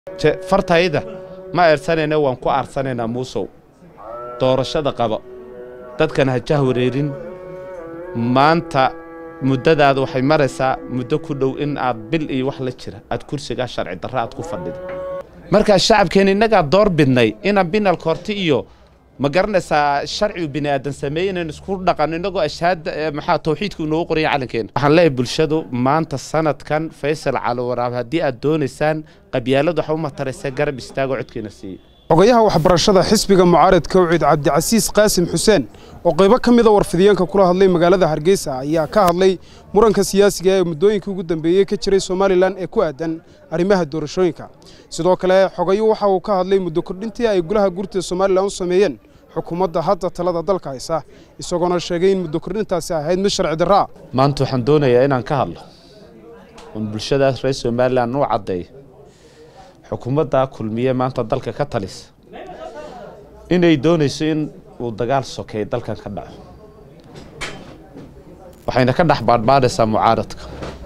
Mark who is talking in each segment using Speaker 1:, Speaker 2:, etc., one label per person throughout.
Speaker 1: fartayda ma eersanayna waan ku aarsanaynaa muusow doorashada qaba dadkan ha jah wareerin maanta muddadaada waxay maraysaa muddo ku dhow in aad bil iyo wax la jira aad kursigaa sharci darra aad ku fadhida markaa shacabkeen innagaa door bidnay inaan binalka horti iyo ma garanaysaa sharcigu bini aadan sameeye inaynu isku dhaqanno innagoo ashhaada maxaa tawxiidku inoogu qoranya calankeena waxaan leeyahay bulshadu maanta sanadkan faysal cali waraab haddii aad doonaysaan qabyaaladu waxa u mataraysa garab istaagoo codkeena siiye
Speaker 2: xogayaha waxbarashada xisbiga mucaaradka wciid cabdicasiis qaasim xuseen oo qaybo ka mida warfidiyeenka kula hadlay magaalada hargeysa ayaa ka hadlay muranka siyaasiga ee muddooyinkii ugu dambeeyey ka jiray somalilan ee ku aadan arrimaha doorashooyinka sidoo kale xogayu waxa uu ka hadlay muddo kordhintii ay golaha gurtida somalilan u sameeyeen xukuumadda hadda talada dalka haysa isagoona sheegay in muddo kordhintaasi ahayd mid sharci darraa
Speaker 1: maanta waxaan doonayaa inaan ka hadlo oon bulshadaas reer somalilan u caddeeyo xukuumadda kulmiye maanta dalka ka talisa inay doonayso in uu dagaal sokeeyo dalkan ka dhaco waxayna ka dhex baadhbaadhaysaa mucaaradka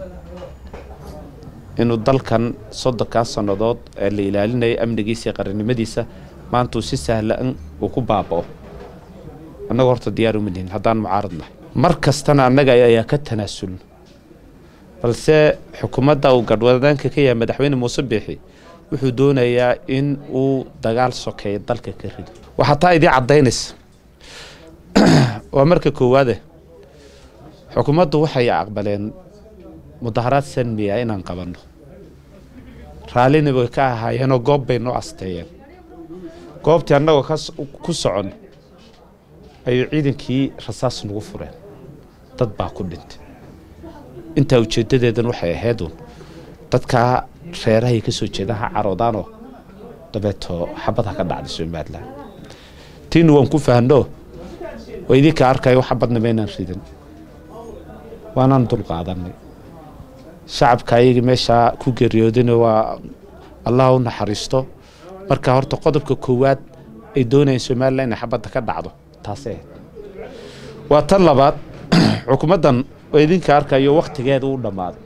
Speaker 1: inuu dalkan soddonkaa sannadood ee la ilaalinaya amnigiisa iyo qarannimadiisa maanta uu si sahlan uu ku baaba'o annaga horta diyaar uma nihin haddaan mucaarad nahay mar kastana annaga ayaa ka tanaasulno balse xukuumadda uu gadhwadaanka ka yahay madaxweyne muuse biixi wuxuu doonayaa in uu dagaal sokeeyo dalka ka rido waxaa taa idii caddaynaysa waa marka koowaade xukuumaddu waxay aqbaleen mudaharaad sanmiya inaan qabanno raallina way ka ahaayeenoo goob bay noo asteeyeen goobtii annagoo ku socon ayuu ciidankii rasaas nagu fureen dad baa ku dhintay intaa ujeeddadeedan waxay ahaydun dadkaa reerahay ka soo jeedaan ha caroodaanoo dabeeto xabad ha ka dhacday somalilan tiina waan ku fahanno waa idinka arkayo xabadna maynaan ridan waanaan dul qaadanay shacabka ayagii meeshaa ku geeriyoodina waa allah u naxariisto marka horta qodobka koowaad ay doonayeen somalilan inay xabadda ka dhacdo taasay ahayd waa tan labaad xukuumaddan oo idinka arkayo wakhtigeeda u dhammaaday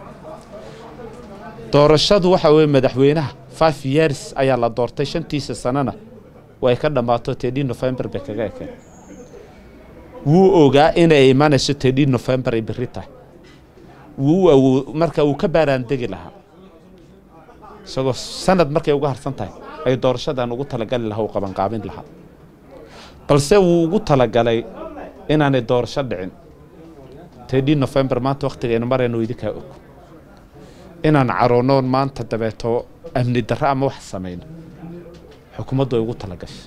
Speaker 1: doorashadu waxa weye madaxweynaha five years ayaa la doortay shantiisa sanana way ka dhammaato tedhi november bay kaga ekeen wuu ogaa inay imanayso tedhi november ay berri tahay wuu awo marka uu ka baaraandegi lahaa isagoo sanad markay uga harsan tahay ay doorashadan ugu talagali lahaa uu qabanqaabin lahaa balse wuu ugu talagalay inaanay doorasho dhicin tedhi november maanta wakhtigaynu marayno idinkaa og inaan caroonoon maanta dabeeto amni darro ama wax samayno xukuumaddu ay ugu talagashay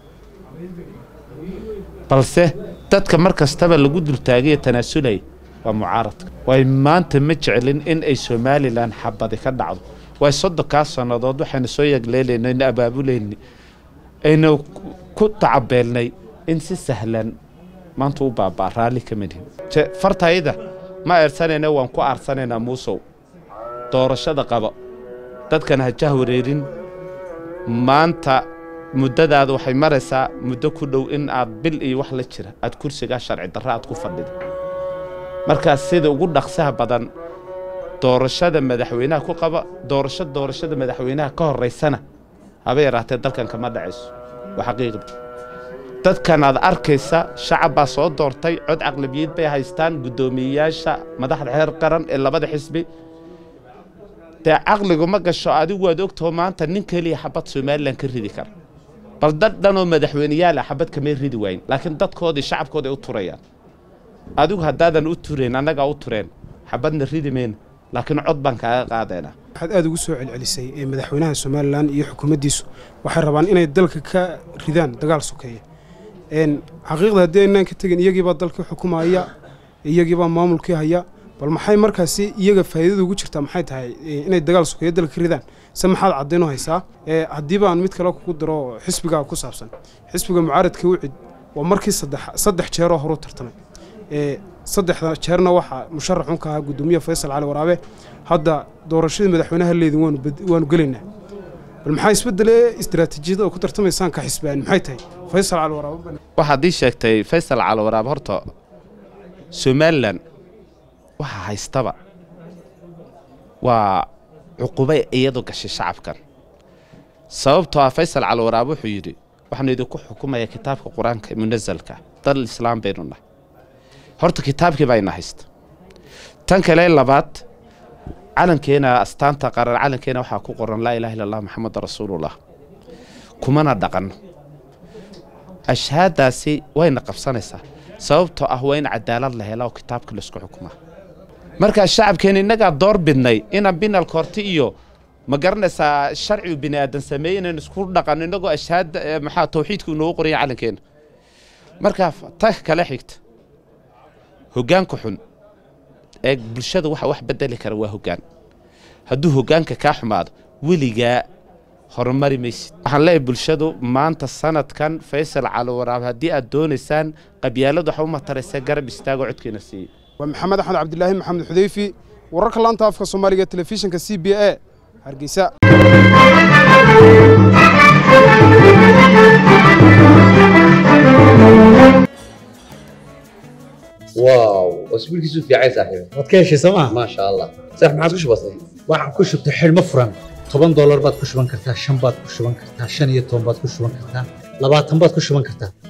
Speaker 1: balse dadka mar kastaba lagu dultaagayo tanaasulaya waa mucaaradka waay maanta ma jeclin in ay somalilan xabadi ka dhacdo waay soddonkaa sannadood waxaynu soo yagleelayno aynu abaabulayna aynu ku tacabeelnay in si sahlan maanta u baabaa raalli ka manihin fartayda ma eersanayna waan ku aarsanaynaa muusow doorashada qaba dadkan ha jah wareerin maanta muddadaada waxay maraysaa muddo ku dhow in aad bil iyo wax la jira aad kursigaa sharci darra aad ku fadhida markaas sida ugu dhaqsaha badan doorashada madaxweynaha ku qaba doorasho doorashada madaxweynaha ka horaysana haba yaraatee dalkan kama dhacayso waa xaqiiqda dadkan aad arkaysa shacab baa soo doortay cod caqlabiyad bay haystaan guddoomiyeyaasha madaxda xeer qaran ee labada xisbi dee caqligu ma gasho adigu waad ogtaho maanta nin keliya xabad somalilan ka ridi kara bal dad dhanoo madaxweyneyaala xabad kamay ridi waayin laakiin dadkoodii shacabkooda ay u turayaan adigu haddaadan u turayn annagaa u tureen xabadna ridi mayna laakiin cod baan kaaga qaadaynaa
Speaker 2: waxaad aada ugu soo celcelisay ee madaxweynaha somalilan iyo xukuumaddiisu waxay rabaan inay dalka ka ridaan dagaal sokeeya xaqiiqda haddii aynaan ka tegin iyagiibaa dalkii xukumaya iyagiibaa maamulkii haya bal maxay markaasi iyaga faa'iidada ugu jirtaa maxay tahay inay dagaal sokeeyo dalka ka ridaan se maxaad caddaynoo haysaa haddiiba aan mid kale kugu daro xisbigaa ku saabsan xisbiga mucaaradka wicid waa markii saddex jeeroo horu tartamay saddexda jeerna waxaa musharaxun ka ahaa guddoomiyaha faysal cali waraabe hadda doorashadii madaxweynaha leedin waanu gelaynaa bal maxaa isbedele istaraatiijiyada oo ku tartamaysaan ka xisbaan maxay tahay faysal cali waraabe
Speaker 1: waxaad ii sheegtay faysal cali waraabe horta somalilan waxaa haystaba waa cuqubay iyadu gashay shacabkan sababtoo ah faysal calwaraab wuxuu yidhi waxaanu idinku xukumayaa kitaabka qur-aanka munasalka dal islaam baynu nahay horta kitaabkii baa ina haysta tan kale labaad calankeena astaanta qaran calankeena waxaa ku qoran laa ilaha illa allah maxamed rasuulullah kumana dhaqanno ashhaadaasi wayna qabsanaysaa sababtoo ah waa in cadaalad la hela oo kitaabka laisku xukumaa markaa shacabkeena innagaa door bidnay inaan binalka horti iyo ma garanaysaa sharcigu bini aadan sameeye inaan isku dhaqanno innagoo ashhaada maxaa tawxiidku inoogu qoraya calankeena markaa ta kale xigta hoggaanka xun ee bulshada waxa wax bedeli kara waa hoggaan hadduu hoggaanka kaa xumaado weligaa horumari maysid waxaan leeyahay bulshadu maanta sanadkan faysal calowaraab haddii aad doonaysaan qabyaaladu waxa u mataraysa garab istaagoo codkeena siiye
Speaker 2: waa maxamed axmed cabdilaahi maxamed xudeyfi wararka laanta afka soomaaliga ee telefishinka c b a hargeysa
Speaker 3: واو اسبوعك في عين صاحبي
Speaker 4: waad ka heshay sooma
Speaker 3: ما شاء الله صح ما عادش بسيط
Speaker 4: waxaan ku shubtay xidhmo furan toban doolar baad ku shuban kartaa shan baad ku shuban kartaa shan iyo toban baad ku shuban kartaa labaatan baad ku shuban kartaa